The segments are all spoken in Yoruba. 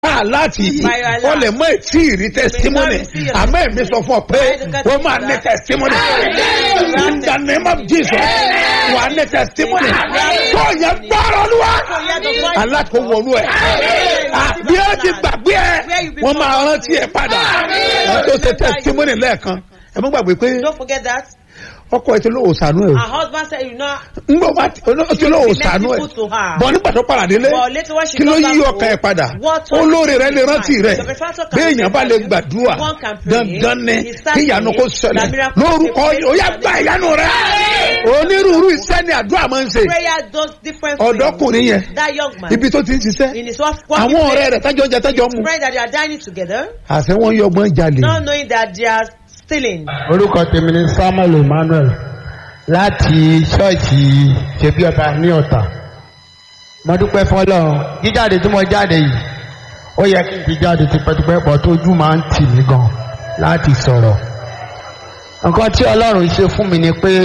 láti yìí By your ó lè mọ ètí ìrí testimony receive your àmọ́ èmi sọ fún ọ pé ó máa ní testimony in the name of Jesus wà ní testimony tó yẹ gbọ́rọ̀ lúwa aláàtò wọnú ẹ̀ bí ó ti gbàgbé ẹ wọ́n máa rántí ẹ padà wọ́n tó ṣe testimony lẹ́ẹ̀kan ẹ mọ́ gbàgbé pé Don't forget that. ọkọ ẹ ti lóò sànú ẹ o Her husband said, you know, ngbọ bá ti ó ti lóò sànú ẹ merciful to her. bọ nígbà tó padà délé But later when she kí ló comes yí back ọkàn ẹ home, padà what olóore rẹ lè rántí rẹ The benefactor can béèyàn bá lè remember you. gbàdúrà One can pray. dandan ni He starts kí ìyanu praying. kó ṣẹlẹ̀ The miracle lórúkọ will take ó yá place. gba ìyanu rẹ onírúurú iṣẹ́ ni àdúrà máa ń ṣe prayer does different things. ọ̀dọ́kùnrin yẹn That young man, ibi tó ti ń ṣiṣẹ́ in his work, working àwọn ọ̀rẹ́ place, rẹ̀ tájọ́ ń jẹ tájọ́ ń mu friends that they are dining together, àṣẹ wọn yọ ọgbọ́n jalè not knowing that they are stealing. orúkọ tèmi ni samuel emmanuel láti ṣọ́ọ̀ṣì ṣebí ọba ní ọ̀tà mo dúpẹ́ fọlọ́run jíjáde tí mo jáde yìí ó yẹ kí n ti jáde tipẹ́tipẹ́ pọ̀ tójú máa ń tì mí gan láti sọ̀rọ̀ nǹkan tí ọlọ́run ṣe fún mi ni pé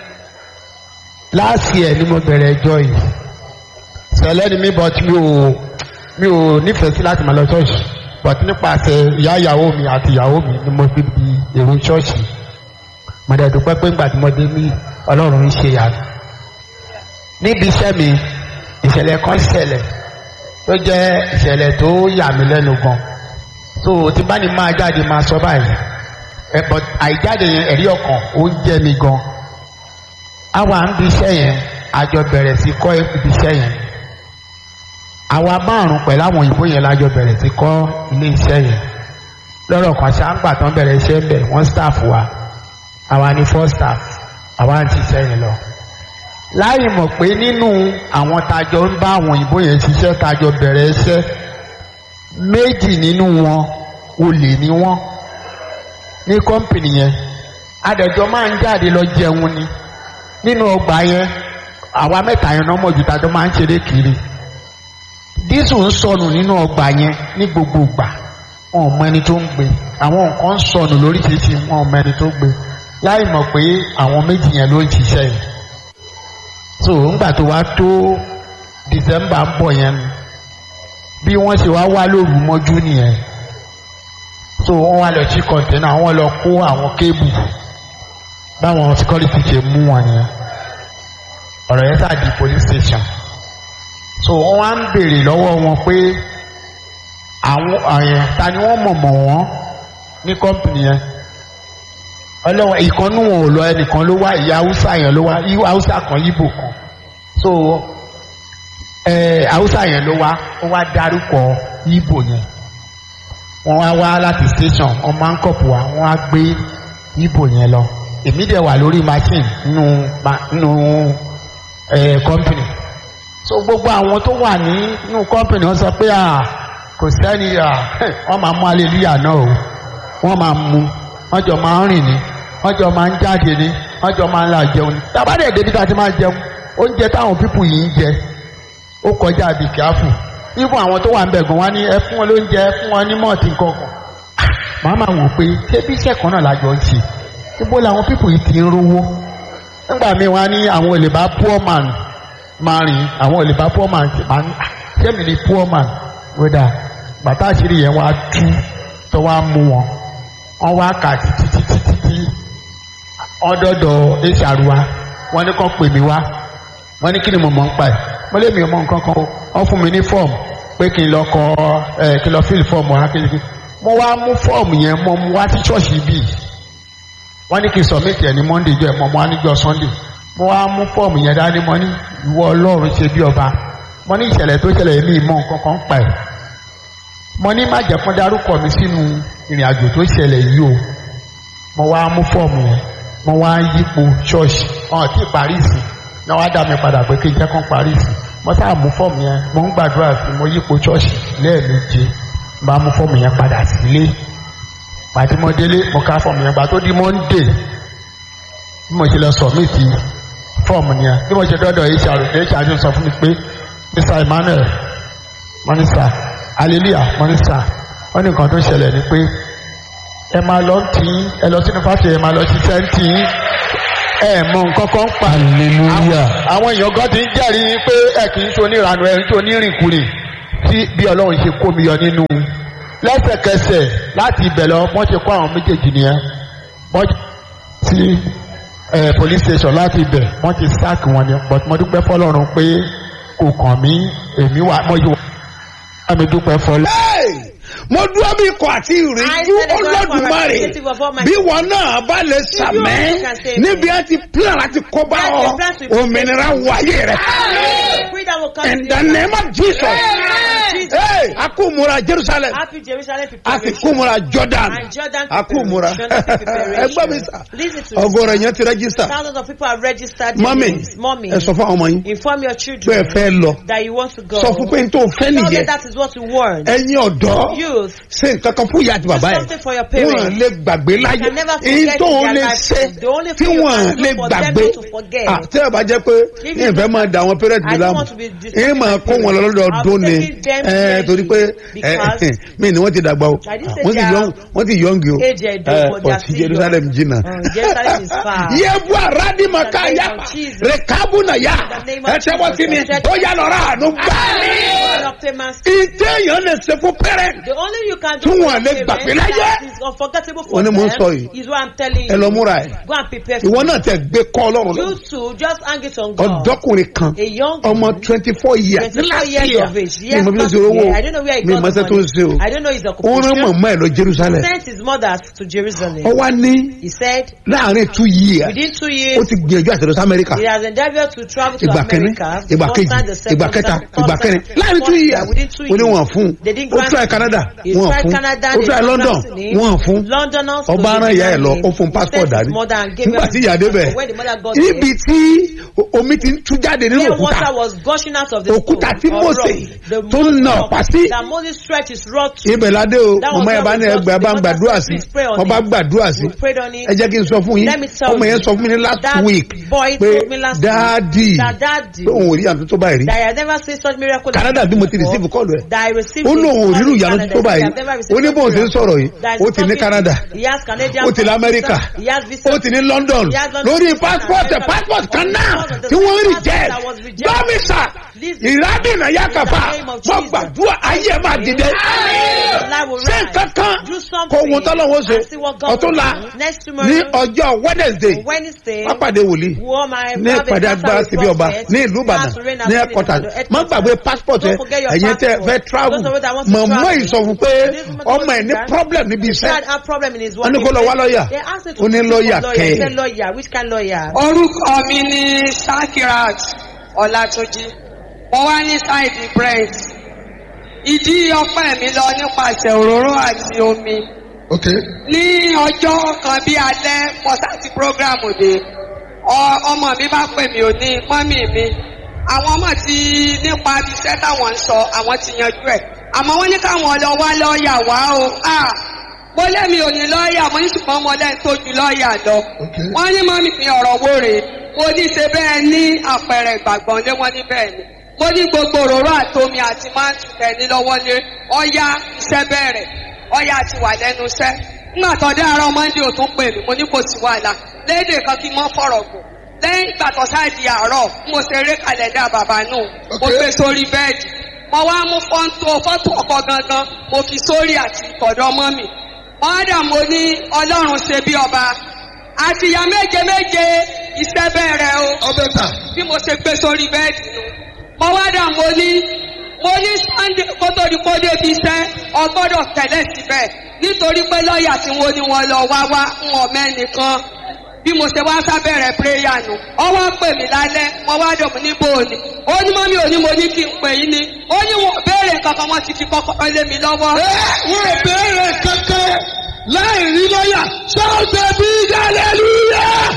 láàsì ẹ̀ ni mo bẹ̀rẹ̀ ẹjọ́ yìí sẹ̀lẹ̀ ni mi but mi ò mi ò nífẹ̀ẹ́ sí láti máa lọ ṣọ́ọ̀ṣì but nípasẹ̀ ìyá ìyàwó mi àti ìyàwó mi ni mo fi di èrò ṣọ́ọ̀ṣì mo dẹ̀ dúpẹ́ pé ńgbà tí mo dé ní ọlọ́run ń ṣe yàrá níbi iṣẹ́ mi ìṣẹ̀lẹ̀ kan ṣẹlẹ̀ tó jẹ́ ìṣẹ̀lẹ̀ tó yà mí lẹ́nu gan so tí bá ní máa jáde máa sọ báyìí ẹ but àìjáde yẹn ẹ̀rí ọkàn ó ń jẹ́ mi gan àwa ń bi iṣẹ́ yẹn àjọ bẹ̀rẹ̀ sí kọ́ ibi iṣẹ́ yẹn àwa márùn pẹ̀lú àwọn òyìnbó yẹn lájọ bẹ̀rẹ̀ sí kọ́ ilé iṣẹ́ yẹn lọ́rọ̀ kan ṣáńgbà tán bẹ̀rẹ̀ iṣẹ́ ń bẹ̀ wọ́n staff wa àwa ni first staff àwa ń ṣiṣẹ́ yẹn lọ. láì mọ̀ pé nínú àwọn tajọ ń bá àwọn òyìnbó yẹn ṣiṣẹ́ tajọ bẹ̀rẹ̀ iṣẹ́ méjì nínú wọn olè ni wọ́n ní kọ́mpìnì yẹn adẹ̀jọ́ máa ń jáde lọ jẹun ni nínú ọgbà yẹn àwa mẹ́ta yẹn náà mọ̀jú tajọ máa ń ṣeré kiri dísù ń sọnù nínú ọgbà yẹn ní gbogbo ìgbà wọn ò mọ ẹni tó ń gbé àwọn nǹkan ń sọnù lóríṣiríṣi wọn ò mọ ẹni tó gbé láì mọ̀ pé àwọn méjì yẹn ló ń ṣiṣẹ́ yìí so ńgbà tó wá tó december ń bọ̀ yẹn bí wọ́n ṣe wá wá lóru mọ́jú nìyẹn so wọ́n wá lọ sí kọ̀ǹtẹ́nà wọ́n lọ kó àwọn kébù báwọn security ṣe mú wọn yẹn ọ̀rọ̀ yẹn sáà di police station so wọ́n wá ń béèrè lọ́wọ́ wọn pé àwọn àyẹn ta ni wọ́n mọ̀ mọ̀ wọ́n ní kọ́mpìnì yẹn ọlọ́wọ́ ìkànnù wọn ò lọ ẹnìkan ló wá ìyá haúsá yẹn ló wá haúsá kan yíbò kan so ẹ haúsá yẹn ló wá ó wá dárúkọ yíbò yẹn wọ́n wá wá láti station wọ́n máa ń kọ̀pù wá wọ́n á gbé yíbò yẹn lọ èmi dẹ̀ wà lórí machine nínú nínú ẹ kọ́mpìnì so gbogbo àwọn tó wà ní nínú kọ́mpìnì wọ́n sọ pé à kò sẹ́ni à wọ́n máa mú aleluya náà o wọ́n máa mú wọ́n jọ máa ń rìn ní wọ́n jọ máa ń jáde ní wọ́n jọ máa ń la jẹun ní. tábàdé débi tá a ti máa jẹun oúnjẹ táwọn pípù yìí ń jẹ ó kọjá àbí kíáfù ibùn àwọn tó wà ń bẹ̀ gan wá ní ẹ fún wọn lóúnjẹ ẹ fún wọn ní mọ́ọ̀tì kankan. màá máa wò pé ṣé bí iṣẹ́ kan náà lájọ ń ṣe ibo làwọn pípù yìí ti ń rówó. nígbà míì wá ní àwọn olè bá poor man máa rìn àwọn olè bá poor man máa ń ṣé mi ni poor man wẹ́dà bàtà àṣírí yẹn wá tú tó wá mú wọn wọ́n wá kà títí títí títí ọdọọdọ hr wa wọ́n ní kàn pè mí wá wọ́n ní kí ni mo mọ̀ ń pa ẹ̀ mo lé mi ò mọ̀ nǹkan kan o wọ́n fún mi ní fọ́ọ̀mù pé kí n lọ kọ ẹ kí n lọ fíìlì fọ́ọ̀mù wa kí n kí mo wá mú fọ́ọ̀mù yẹn mo mú wá sí ṣọ́ọ̀ṣì bíi wọ́n ní kí n sọ̀mìtì ẹ̀ ní monday jọ ẹ̀ mọ̀ mo wá níjọ́ sunday mo wá mú fọ́ọ̀mù yẹn dání mo ní ìwọ ọlọ́run ṣe bí ọba mo ní ìṣẹ̀lẹ̀ tó ṣẹlẹ̀ mí mọ̀ nǹkan kan pa ẹ̀ mo ní má jẹ́ kó dárúkọ mi sínú ìrìn àjò tó ṣẹlẹ̀ yìí o mo wá mú fọ́ọ̀mù yẹn mo wá yípo ṣọ́ọ̀ṣì ọ̀hún tí parí ìsìn náà wá dá mi padà pé kí n jẹ́ kán parí ìsìn mo sáà mú fọ́ọ̀mù yẹn mo ń gbàdúrà sí mo yípo ṣọ́ọ̀ṣì lẹ́ẹ̀méje bá mú fọ́ọ̀mù yẹn padà sílé pàtí mo délé mo ká fọ́ọ̀mù yẹn gbà tó di monday bí mo ṣe lọ sọ̀mìtì fọ́ọ̀mù yẹn bí mo ṣe dọ́dọ̀ hr hr sọ fún mi pé mr emmanuel mọ́nísà hallelujah mọ́nísà wọ́n ní nǹkan tó ṣẹlẹ̀ ni pé ẹ máa lọ tí ẹ lọ sínú fásitì ẹ máa lọ ṣiṣẹ́ ń tì í ẹ mọ nǹkan kan pa. hallelujah. àwọn èèyàn gan ti ń jẹ́rìí pé ẹ kì í ṣe onírànú ẹ ń ṣe onírìnkùnrin tí bí ọlọ́run ṣe kó mi yọ nínú lẹ́sẹ̀kẹsẹ̀ láti ibẹ̀ lọ wọ́n ṣe kó àwọn méjèèjì nìyẹn wọ́n ti eh, police station láti ibẹ̀ wọ́n ti sack wọn ni but mo dúpẹ́ fọlọ́run pé kò kàn mí èmi wà mo yìí wà mi dúpẹ́ fọlọ́. Hey! mo dúró bí ikọ̀ àti ìrìnjú I said the God for olódùmarè representative of Almighty. bí wọn náà bá lè sàmẹ́ can say níbi ẹ ti plan láti kó bá That ọ the plans will be òmìnira wọ ayé rẹ Freedom will come in to the you. name of Jesus Jesus. Hey! a kú múra Jerusalem Happy Jerusalem a sì preparation. kú múra Jordan And Jordan a kú múra preparation. ẹgbẹ́ mi sà Listen to me. ọgọ́rọ̀ yẹn ti rẹ́gísítà Thousands of people have registered their mọ́mì names. Mommy, ẹ sọ fún àwọn ọmọ yín inform your pé ẹ children fẹ́ lọ that you want to go. sọ fún pé n tó fẹ́ Tell them nìyẹn that is what you want. ẹ̀yin ọ̀dọ́ Youth, ṣe nǹkan kan fún ìyá àti bàbá do ẹ̀ something for your parents. wọn lè gbàgbé láyé can never èyí forget tó in ń their lè life. ṣe The only tí thing you wọn can do lè for them gbàgbé is to forget. àti ẹ̀ bá jẹ́ pé If ní you ìfẹ́ máa da àwọn parents I mi don't láàmú want to be èyí máa kó wọn lọ lọ́dọọdún ni I'll be taking them ẹ̀, torí pé because ẹ̀, mí ni wọ́n ti dàgbà o I didn't say wọ́n ti they are yọ̀ǹ wọ́n ti yọ̀ǹgì o age ẹ̀dùn, ẹ̀, but they are ọ̀tí still Jerusalem young. jìnnà. Uh, Jerusalem is far. yébu aradi maka In the name yapa of Jesus. rekabu na ya In the name of ẹ tẹ́wọ́ sí mi Jesus. ó yà lọ́ra àánú gbà. God of payments. ìtẹ́ èèyàn lè ṣe fún parent The only you can Tí do wọn lè for gbàgbé parents láyé. that is unforgettable for Wọ́n ní them mò ń sọ yìí. is what I'm telling ẹ lọ you. múra ẹ̀ Go and prepare ìwọ for náà tẹ gbé kọ́ ọlọ́run lọ You too, just hang it on God. ọ̀dọ́kùnrin kan A young ọmọ twenty four years 24 last years year of age. mi Yes, mọ bí ó last ṣe owó year. I don't know where he mi got mọ the ṣe tó ń ṣe o money. I don't know his ó rán occupation. mọ̀mọ́ ẹ̀ lọ Jerusalem Sent his mother to Jerusalem. ó wá ní He said láàrin two years within two ó years ti gbìyànjú àti lọ sí Amẹ́ríkà he has endeavored to travel to ìgbà kẹ́ni America. ìgbà First kejì time, the second ìgbà kẹta time, third ìgbà time, kẹrin láàrin two fourth years time, within two ó ní years. wọn fún They didn't ó grant try him. Canada He wọn tried fún Canada, ó they try didn't London grant him. wọn fún London also ọba they aràn ìyá ẹ̀ denied lọ him. ó fún He passport sent his dání mother and gave nígbà her tí his ìyá débẹ̀ passport. When the mother got níbi there, tí omi ti ń tú jáde nínú where òkúta water was gushing out of the òkúta stone tí or Mósè rock, the tó ń nà rock ọ̀pá sí that Moses stretched his rod to. ibẹ̀ ládé o That was ọmọ yẹn bá how ní we ẹgbẹ́ got bá ń to the gbàdúrà mother sí said, "Please pray on wọ́n bá it." gbàdúrà sí We prayed on it. ẹ jẹ́ kí n sọ fún yín Let me tell ọmọ yẹn you, sọ fún mi ní last that week boy pé told me last week dáàdì that daddy pé òun ò rí àtúntò tó báyìí rí that I have never seen such miracle. Canada bí mo ti before, receive call ẹ̀ That I received ó in lóun ò rírù Canada, ìyanu tó that I báyìí have never received ó ní bóun such ṣe ń sọ̀rọ̀ yìí That is ó ti ní something- Canada He has Canadian ó ti ní America visa. He has visa. ó ti ní London He has London lórí visa. passport America. passport kan náà Because of the tí wọ́n rí passport jẹ́ that was rejected. gbọ́mísà Listen. ìrádìnà yàkàfà In the name of wọ́n Jesus. gbàdúrà ayé ẹ̀ máa dìde Life will ṣé rise. kankan Do something. kò wọ́n tọ́lọ́wọ́ ṣe and see what God ọ̀tún will la do. Next ní tomorrow, ọjọ́ Wednesday Wednesday, wọ́n pàdé wòlíì wọ́n máa ní have a ìpàdé encounter agbára with síbi ọba prophet. ní ìlú Ìbàdàn Pastor Reina ní Sini ẹ̀kọ́tà Ìbàdàn, má headquarters. gbàgbé passport ẹ Don't forget your ẹ̀yin tẹ́ passport. fẹ́ travel Those of you that want to mọ̀mọ́ travel. yìí sọ fún pé This woman ọmọ ẹ̀ ní told me problem níbi He iṣẹ́ had a problem in his wọ́n ní work. kó lọ wá lọ́ọ̀yà They asked him to ó ní speak lọ́ọ̀yà for lawyer. He kẹ́ said lawyer. Which kind lawyer? orúkọ mi ní sakirat ọlátúnjí mo wá ní sáìdì brent ìdí ọpẹ́ mi lọ nípasẹ̀ òróró àti omi Okay. ní ọjọ́ kan bí alẹ́ mo sáti prógrámù dé ọ- ọmọ mi bá pè mí ò ní mọ́mì mi àwọn ọmọ ti nípa iṣẹ́ táwọn ń sọ àwọn ti yanjú ẹ̀ àmọ́ wọ́n ní káwọn lọ wá lọ́ọ̀yà wá o Ah, mo lẹ́mi ò ní lọ́ọ̀yà mo ní ṣùgbọ́n mo lẹ́ni tó ju lọ́ọ̀yà lọ Okay. wọ́n ní mọ́mì mi ọ̀rọ̀ wo rèé mo ní ṣe bẹ́ẹ̀ ní àpẹẹrẹ ìgbàgbọ́n lé wọ́n ní bẹ́ẹ̀ ni mo ní gbogbo òróró àtomi àti máàtù tẹ̀lé lọ́wọ́ lé ọ̀yá iṣẹ́ bẹ̀rẹ̀ ọ̀yá ti wà lẹ́nu iṣẹ́ nígbà tó dé àárọ̀ mọ́ndé ò tún pè mí mo ní kò sí wàhálà léde kan kí n mọ́ fọ̀rọ̀ gùn lẹ́yìn ìgbà tó sáàdì àárọ̀ mo ṣe eré kàlẹ́dà bàbá nù mo Okay. gbé sórí bẹ́ẹ̀dì mo wá mú fọ́ńtò fọ́tò ọkọ̀ gangan mo fi sórí àti ìkọ̀dọ̀ mọ́ mi mọ́dà mo ní ọlọ́run ṣe bí ọba àtìyá méje méje iṣẹ́ bẹ̀rẹ̀ o Ọbẹ̀ ta. bí mo ṣe gbé sórí bẹ́ẹ̀dì nù. mo wá dà mo ní mo ní sunday kó tó di kó débi iṣẹ́ ọgbọ́dọ̀ tẹ̀lé síbẹ̀ nítorí pé lọ́ọ̀yà tí wọ́n ní wọn lọ wá wá ń wọ̀ mẹ́nìkan bí mo ṣe wá sábẹ̀rẹ̀ pírẹ́yà nù ọwọ́ pè mí lálẹ́ mo wá dọ̀ mí níbo òní ó ní mọ́mí òní mo ní kí n pè yín ni ó ní wọn ò béèrè kankan wọn ti fi kọ́kọ́ lé mi lọ́wọ́. Wọ́n ò béèrè kankan láì rí lọ́yà. Sọ́ọ̀tẹ̀ bí hallelujah.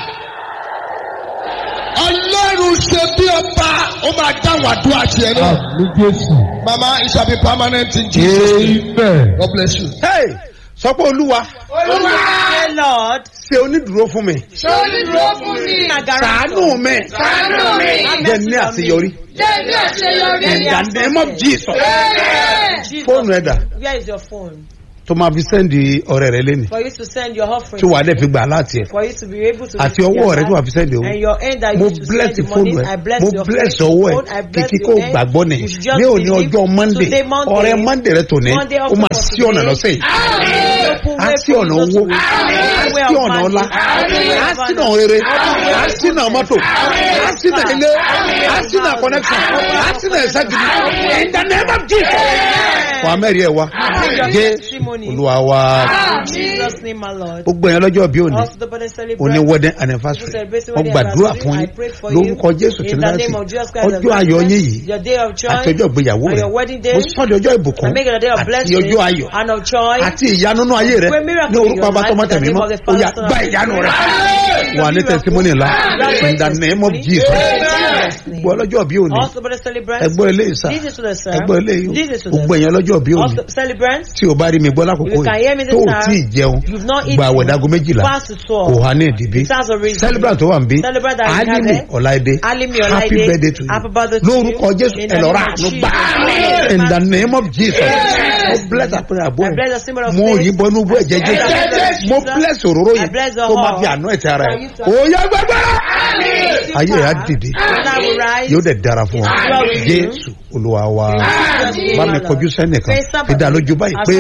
Ọlọ́run ṣe bí ọba, ó máa dá wàdúrà tiẹ̀ náà. ní Jésù. Mama, it shall be permanent in Jesus' name. Amen. God bless you. Hey, sọ pé olúwa Say, Lord, ṣe onídùúró fún mi ṣàánú ṣàánú mi Ṣàánú mi. jẹ́ ní àṣeyọrí Jẹ́ ní àṣeyọrí. in the name of Jesus Jesus. fóònù ẹ̀dà Where is your phone? tó máa fi sẹ́ndì ọ̀rẹ́ rẹ lẹ́nu For you to send your offering. tí wàá dẹ̀ fi gbà láti ẹ̀ For you to be able to. àti receive ọwọ́ your rẹ tí wàá hand. fi sẹ́ndì owó And your end that mo you to bless send the fóònù money. ẹ I bless mo your bless phone, ọwọ́ ẹ I bless kìkì your kó hand. gbàgbọ́ ni You should just ní òní believe. ọjọ́ monday Today, Monday. ọ̀rẹ́ monday rẹ tòní Monday ó offering máa for sí ọ̀nà today. lọ́sẹ̀ yìí Open á way sí for ọ̀nà you owó to- á Way sí of ọ̀nà magic. ọlá á sí ọ̀nà rere á sí ọ̀nà mọ́tò á sí ọ̀nà ilé á sí ọ̀nà connection á sí ọ̀nà ẹ̀sẹ̀ gidi in the name of jesus wàá mẹ́rin ẹ̀ wá jésù olúwa wa In Jesus' name, my Lord. gbogbo yẹn lọ́jọ́ bí òní Also, the body celebrate. òní wedding anniversary wọ́n gbàdúrà fún yín lórúkọ jésù tí láti ọjọ́ ayọ̀ yín yìí Your day of joy. àti ọjọ́ ìgbéyàwó and rẹ̀ your wedding day. mo sọ́ di ọjọ́ ìbùkún And make it a day of àti blessing. ọjọ́ ayọ̀ And of joy. àti ìyanu nínú ayé rẹ̀ Great miracle ní in orúkọ your abatọmọ life in the tẹ̀mí name mọ́ of the ó Father, yà Son, and gba Holy ìyanu Spirit. rẹ̀ wà ní testimony ńlá in the name of jesus gbọ́ ọlọ́jọ́ bí òní Also, but celebrants. ẹgbọ́ eléyìí sá This is to the sir. ẹgbọ́ eléyìí This is to gbogbo the ẹ̀yàn lọ́jọ́ bí òní Also, celebrants. tí o bá rí mi gbọ́ lákòókò You can hear me yìí this tó o time. tí ì jẹun You've not gba eaten. àwẹ̀dàgọ́ méjìlá Fast to twelve. kò há ní ìdìbí It has a reason. celebrant tó wà ń bí Celebrant that we alimi have. ọláìdé Alimi happy Ọláìdé. birthday to Happy you birthday to you. lórúkọ jésù In the ẹ lọ ra name of àánú Jesus. gbà in the name of jesus mo bless àpẹẹrẹ àbọ̀ I bless the symbol ẹ̀ of mo faith. yìnbọn inú bú ẹ̀jẹ̀ I bless the jésù mo Jesus. bless òróró I yẹn bless the tó máa whole. fi àánú ẹ̀tẹ̀ ara For ẹ̀ you to- òòyà gbẹgbẹrẹ ayé ẹ̀ á dìde And I will rise. yóò dẹ̀ dára fún ọ Well with you. jésù olúwa wa Jesus' bá mi name, kọjú sẹ́nìkan Face somebody. fi dá lójú báyìí pé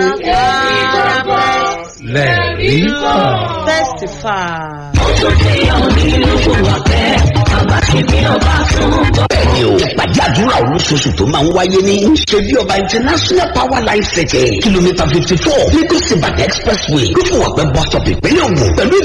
lẹ́ẹ̀rí kan. Testify. bẹ́ẹ̀ni o ìpàdé àdúrà olóṣooṣù tó máa ń wáyé ní ṣebí ọba international power line city kìlómítà fifty four lagos ibadan expressway lófùwàpẹ́ bus stop ìpínlẹ̀ ògùn pẹ̀lú